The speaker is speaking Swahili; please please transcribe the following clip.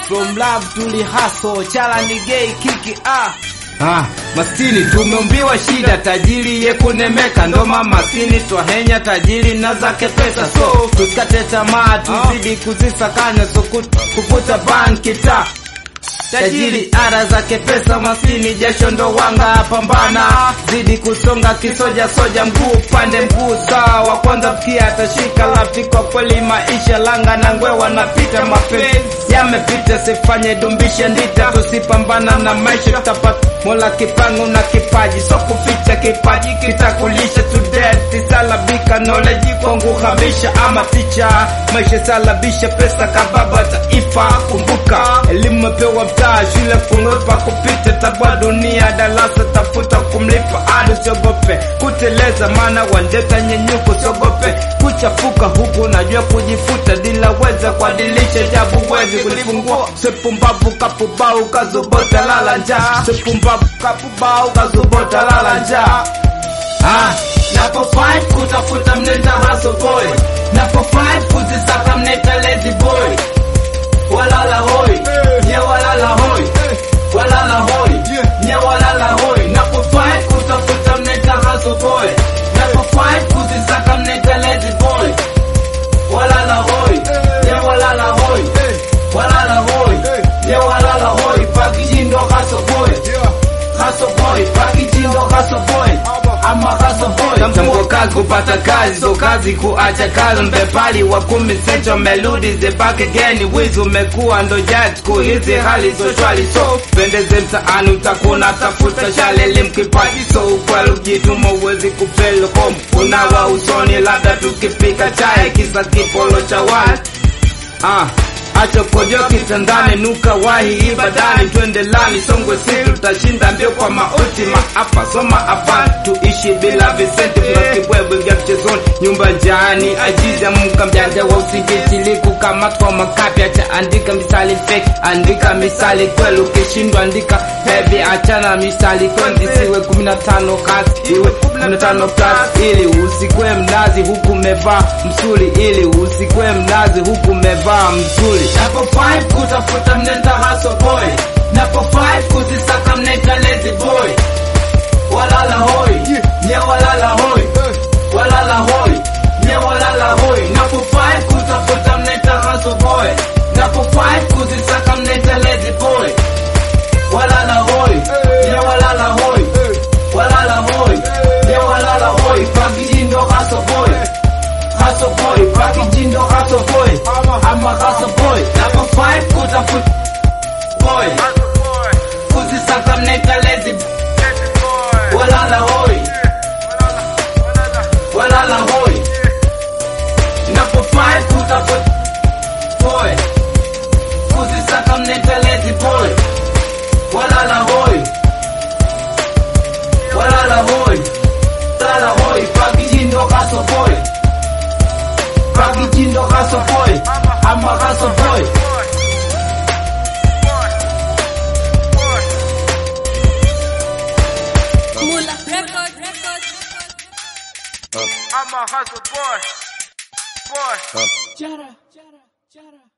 from love tuli hustle chala ni gay kiki ah Ah, maskini tumeumbiwa shida, tajiri ye kunemeka, ndoma maskini twahenya tajiri na zake pesa, so tusikate tamaa, tuzidi kuzisakanya, so kut- kuvuta banki ta tajiri ara zake pesa, maskini jasho ndo wanga, pambana zidi kusonga kisoja soja, mguu pande mguu sawa, kwanza mkia atashika lafi, kwa kweli maisha langa na ngwe wanapita, mapenzi yamepita, sifanye dumbisha ndita, tusipambana na maisha tutapata mola kipango na kipaji, so kuficha kipaji kitakulisha today, tisalabika knowledge kwangu hamisha ama ticha, maisha salabisha pesa kababa taifa, kumbuka elimu mepewa mtaa, shule kunopa kupita, tabwa dunia darasa, tafuta kumlipa ado, usiogope kuteleza, maana wanjeta nyenyuko, usiogope kuchafuka huku, najua kujifuta, dila weza kuadilisha, jabu wezi kulifungua, sepumbavu kapubau kazobota lala njaa, sepumbavu kapubau kazobota lala njaa Ah, napo fight kutafuta mnenda hustle boy, napo fight kuzisaka mneta lazy boy, walala hoi, nye walala hoi, walala hoi, nye walala hoi, napo fight kutafuta mnenda hustle boy, napo fight kuzisaka mneta lazy boy, walala hoi, nye walala hoi, walala hoi, nye walala hoi, pakijindo hustle boy, hustle boy, pakijindo hustle boy, ama hustle boy. Tamko kazi kupata kazi, so kazi kuacha kazi, mbepali wa kumi sento melodi the back again, wizi umekuwa ndo judge siku hizi hali so shwali, so pendeze mtaani utakuna tafuta shale limkipaji, so ukweli ujituma uwezi kupelo home, unawa usoni labda tukipika chai, kisa kipolo cha watu Ah, acha kojo kitandani, nuka wahi ibadani, twende lani Songwe si tutashinda mbio kwa mauti maafa, soma hapa tuishi bila visenti, kuna kibwebwe vya mchezoni, nyumba njaani, ajiza mka mjanja wa usingizi, likukamatwa makapi, acha andika misali fake, andika misali kweli, ukishindwa andika heavy, achana misali kwendi, siwe 15 kasi, iwe 15 plus, ili usikwe mnazi huku mevaa msuli, ili usikwe mnazi huku mevaa msuli. Napo fight kutafuta mnenda hustle boy, napo fight kuzisaka mnenda lazy boy, walala hoi, nye walala hoi, walala hoi, nye walala hoi, napo fight kutafuta mnenda hustle boy, napo fight kuzisaka mnenda lazy boy, walala hoi, nye walala hoi, walala hoi, nye walala hoi, pakijindo hustle boy, hustle boy, pakijindo hustle boy, ama hustle boy, napo fight kutafuta boy, kuzisaka mnenda lazy walala hoi, walala hoi, napo fight kutafuta boy, kuzisaka mnenda lazy boy, walala hoi, walala hoi, walala hoi, pakijindo hustle boy, pakijindo hustle boy, ama hustle boy. Mula Record. Record. I'm a hustle boy. Boy. Jara, jara, jara.